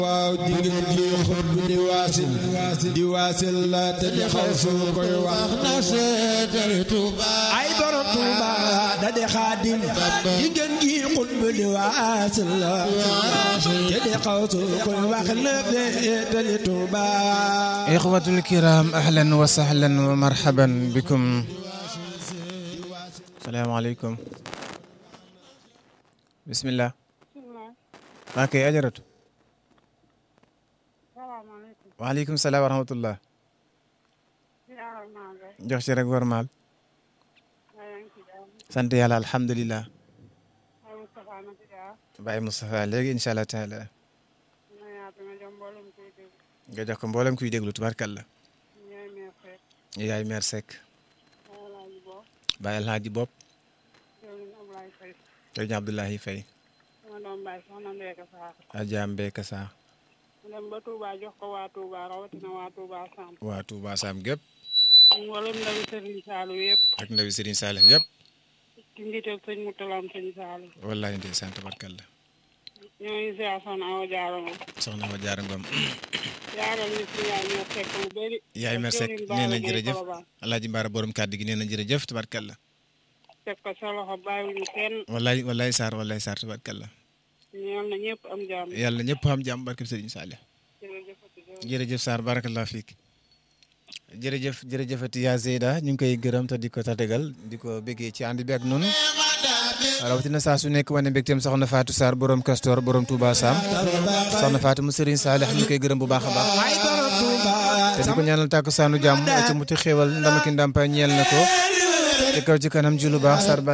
waaw jigéen ji xut bi di waasil di waasil la te di xaw soo koy wax na seetal Tuuba ay borom Tuuba da di xaadim jigéen ji xut bi di waasil la te di xaw soo koy wax na seetali Tuuba ixwatul kiram ahlan wa sahlan wa marhaban bikum salaamaaleykum bismillah waa kay ajaratu waaleykum salaam wa rahmatullah jox ci rek war maal sant yàlla alhamdulilah Baye Moustapha léegi incha allah taala nga jox ko mboolem kuy déglu tubarkalla yaay meer Seck Baye Alhaji Bopp sëriñ Abdoulahi Faye Adja Mbeka Sa dem ba Touba jox ko waa Touba rawatina waa Touba Sam. waa Touba Sam gépp mboolem ndawi Serigne Saliou yëpp. ak ndawi Serigne Saleh yëpp ci njiital sëñ Moutalam sëñ Saliou. wallahi ndeysaan tabarkalla ñoo ngi ziar soxna Awa Diarra Ngom. soxna Awa Diarra Ngom yaaral ñu si yaay meer Seck bu bëri. yaay meer Seck nee na jërëjëf Alaaji Mbaara borom kàddu gi nee na jërëjëf tabarkalla teg ko sa loxo bàyyiwuñu kenn. wallahi wallahi Sarr wallahi Sarr tabarkalla ñeel na ñëpp am jàmm. yàlla ñëpp am jàmm barke Serigne Saleh jërëjëf Sarr barakallah fiik jërëjëf jërëjëfati yaa Zeyda ñu ngi koy gërëm te di ko tatagal di ko béggee ci ànd bi ak noonu rawatina saa su nekk wane mbégteem soxna Fatou Sarr borom Castor borom Touba Sam soxna Fatou mu Serigne Saleh ñu koy gërëm bu baax a baax ay borom Tuuba te di ko ñaanal tàkku saanu jàmm ci muti xéewal ndama ki ndàmpa ñeel na ko ci kaw ci kanam ji lu baax Sarr